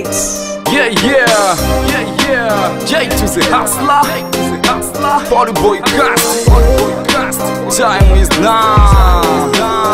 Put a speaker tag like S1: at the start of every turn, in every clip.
S1: beats.
S2: Yeah, yeah, yeah, yeah. J to the hustler, J to the hustler. Party boy cast, party boy cast. Time is now.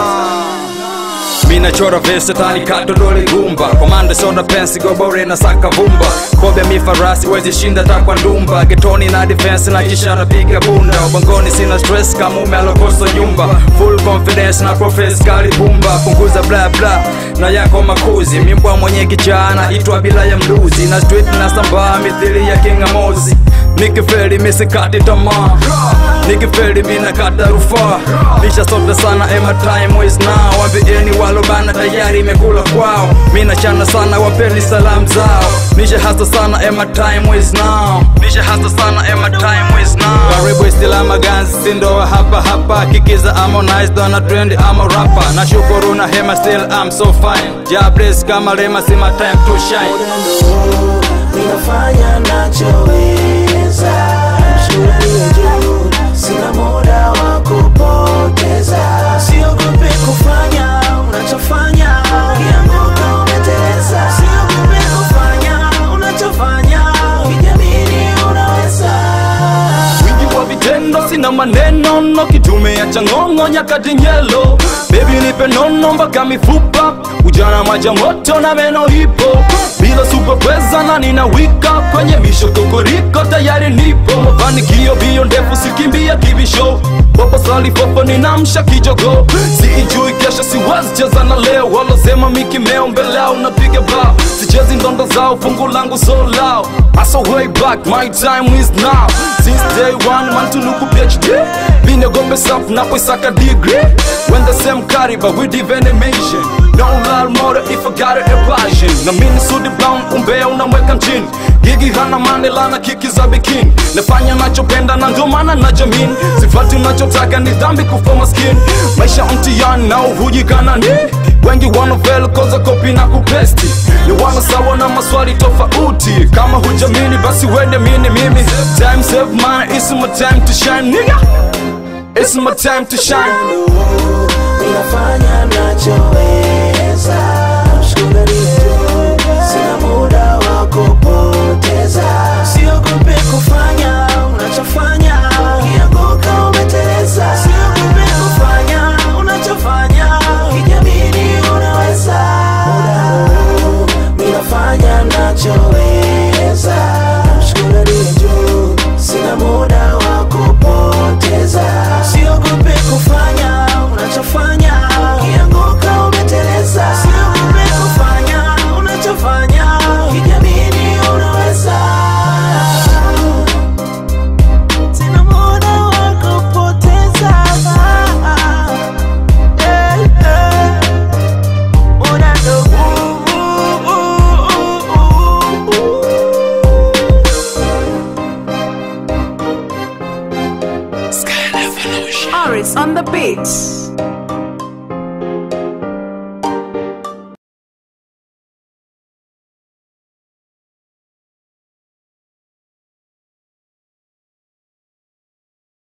S2: Mina chora vese tani kato dole gumba Komande soda pensi gobore na saka vumba Kobe mi farasi wezi shinda takwa ndumba Getoni na defense na kisha napiga bunda Ubangoni sina stress kama ume alokosa nyumba Full confidence na profess kali bumba Punguza bla bla na yako makuzi Mimbwa mwenye kichana itwa bila ya mluzi Na street na sambaa mithili ya kinga mozi Nikifeli misikati tamaa Nikifeli mina kata rufaa Lisha sote sana ema time is now Wambieni walobana tayari imekula kwao Mina chana sana wapeni salam zao Nisha hasa sana ema time is now Nisha hasa sana ema time is now Karibu istila maganzi sindo hapa hapa Kikiza harmonize dona trend ama rapper Na shukuru na hema still I'm so fine Jables kama lema sima time to shine
S3: Upendo ninafanya nachoweza, mshuhudia juu, sina muda wa kupoteza. Siogope kufanya unachofanya, ukianguka umeteleza. Siogope kufanya unachofanya, ukijiamini unaweza.
S2: wingi wa vitendo sina maneno no kitumia cha ng'ong'o nyakati nyelo bebi nipe nono mpaka mifupa ujana maja moto na meno hipo bila superpweza na nina wika kwenye misho kokoriko tayari nipo mafanikio bio ndefu sikimbia kibisho popo salifopo ninamsha kijogo siijui kesho siwezi cheza na leo walosema mikimeo mbele au napiga bao sichezi ndondo zao fungu langu so lao Aso way back my time is now since day one man tunuku phd binegombe saf napoisaka degree when the same caliber with even animation no lal more if I got a passion na mini sudi brown umbea unamweka mchini gigi hana manela na kiki za bikini nafanya nachopenda na ndio maana najamin sifati unachotaka ni dhambi kufa maskini maisha mtihani na uhujikana ni wengi wanofel koza kopi na kupesti ni wana sawa na maswali tofauti kama hujamini basi wende mini mimi time save mine it's my time to shine nigga it's my time to shine
S3: ninafanya nachoweza, mshuhudia juu, sina muda wa kupoteza. Siogope kufanya unachofanya, ukianguka umeteleza. Siogope kufanya unachofanya, ukijiamini unaweza. Muda huu ninafanya nachoweza, mshuhudia juu, sina muda wa kupoteza. Siogope kufanya unachofanya, ukianguka umeteleza. Siogope kufanya unachofanya, ukijiamini unaweza. Sina muda wa kupoteza. Eh, eh. Muda ndo huu.
S1: Aris on the beats.